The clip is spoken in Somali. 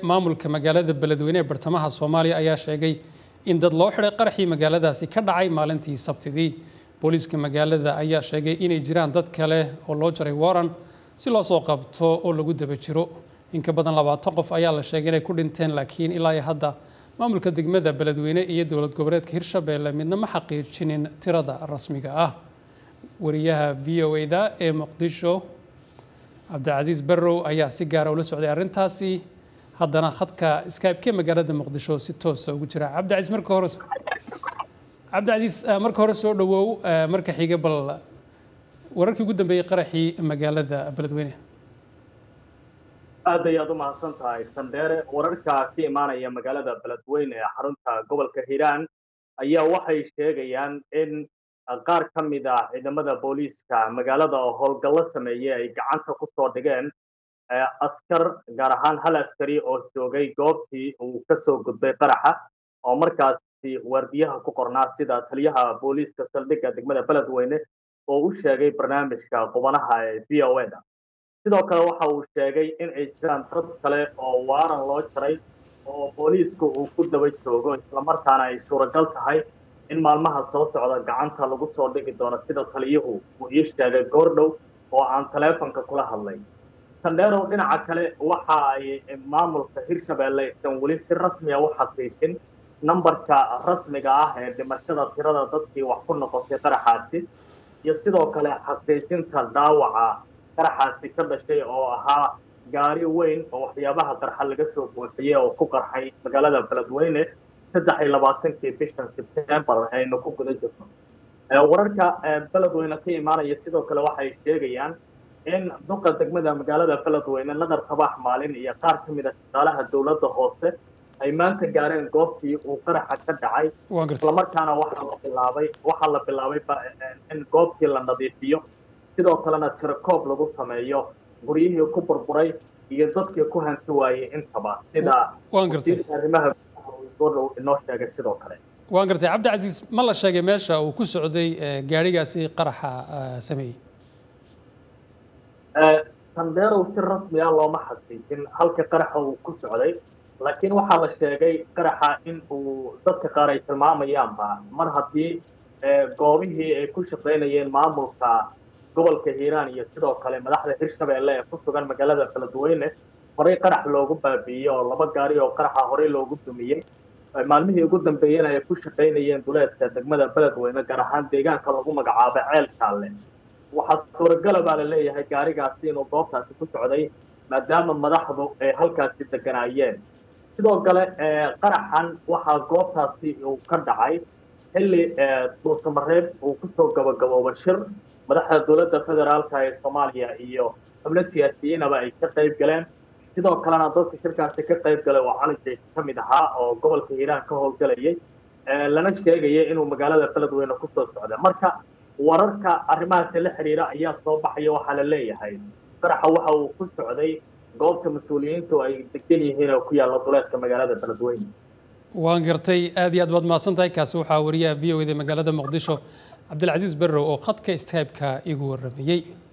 maamulka magaalada beledweyne ee bartamaha soomaaliya ayaa sheegay in dad loo xidhay qaraxii magaaladaasi ka dhacay maalintii sabtidii booliiska magaalada ayaa sheegay inay jiraan dad kale oo loo jaray waran si loo soo qabto oo lagu daba jiro in ka badan labaatan qof ayaa la sheegay inay ku dhinteen laakiin ilaa iyo hadda maamulka degmada beledweyne iyo dowlad goboleedka hirshabeelle midna ma xaqiijinin tirada rasmiga ah wariyaha v o da ee muqdisho cabdicasiis barrow ayaa si gaara ula socday arrintaasi haddana khadka skype-ke magaalada muqdisho si toosa ugu jira cabdicasiis marka hore cabdicasiis marka hore soo dhawow marka xiga bal wararkii ugu dambeeyey qaraxii magaalada beledweyne aad ayaad u mahadsan tahay sandheere wararka ka imaanaya magaalada beledweyne ee xarunta gobolka hiiraan ayaa waxay sheegayaan in qaar ka mid ah ciidamada booliiska magaalada oo howlgallo sameeyey ay gacanta ku soo dhigeen askar gaar ahaan hal askari oo joogay goobtii uu ka soo gudbay qaraxa oo markaasi waardiyaha ku qornaa sida taliyaha booliiska saldhigga degmada beledweyne oo u sheegay barnaamijka qubanaha ee v o da sidoo kale waxa uu sheegay in ay jiraan dad kale oo waaran loo jaray oo booliisku uu ku daba joogo islamarkaana ay suuragal tahay in maalmaha soo socda gacanta lagu soo dhigi doono sida taliyuhu uu ii sheegay goordhow oo aan taleefonka kula hadlay sandheerow dhinaca kale waxa ay maamulka hirshabeelle aysan weli si rasmiya u xaqiijin nambarka rasmiga ah ee dhimashada tirada dadkii wax ku noqotay qaraxaasi iyo sidoo kale xaqiijinta dhaawaca qaraxaasi ka dhashay oo ahaa gaari weyn oo waxyaabaha qarxa laga soo buuxiyey oo ku qarxay magaalada beledweyne saddex iyo labaatankii bishan sebtembar aynu ku guda jirno wararka beledweyne ka imaanaya sidoo kale waxay sheegayaan in duqa degmada magaalada beledweyne nadar tabax maalin iyo qaar ka mid a shaqaalaha dowladda hoose ay maanta gaareen goobtii uu qaraxa ka dhacay islamarkaana waxaa la bilaabay waxaa la bilaabay in goobtii la nadiifiyo sidoo kalena tirakoob lagu sameeyo guryihii ku burburay iyo dadkii ku hanti waayey intaba sida arrimaha inoo sheegay sidoo kale waan gartay cabdicasiis ma la sheegay meesha uu ku socday gaadhigaasi qaraxa sameeyey sandeerow si rasmi ah looma xaqiijin halka qaraxa uu ku socday laakiin waxaa la sheegay qaraxa in uu dadka qaar ay tilmaamayaanba mar haddii goobihii ay ku shaqaynayeen maamulka gobolka hiiraan iyo sidoo kale madaxda hirshabeelle ee ku sugan magaalada beledweyne horey qarax loogu baabiiyey oo laba gaari oo qaraxa horey loogu dumiyey maalmihii ugu dambeeyena ay ku shaqaynayeen duleedka degmada beledweyne gaar ahaan deegaanka lagu magacaabo ceel kaalle waxaa suuragala baa la leeyahay gaarigaasi inuu goobtaasi ku socday maadaama madaxdu ay halkaasi deganaayeen sidoo kale qaraxan waxaa goobtaasi uu ka dhacay xilli dhuusamareeb uu kusoo gabagabooba shir madaxda dowladda federaalka ee soomaaliya iyo xubno siyaasiyiinaba ay ka qayb galeen sidoo kalena dadka shirkaasi ka qayb galay oo cali jayse ka mid ahaa oo gobolka hiiraan ka howlgalayay lana sheegaya inuu magaalada beledweyne kusoo socda marka wararka arrimahaasi la xiriira ayaa soo baxaya waxaa la leeyahay qaraxa waxa uu ku socday goobta mas-uuliyiintu ay degan yihiin oo ku yaalla duleedka magaalada beledweyne waan gartay aad iyo aad baad mahadsan tahay kaasi waxaa wariyaha v o da magaalada muqdisho cabdilcasiis berrow oo khadka skybe-ka igu warramayey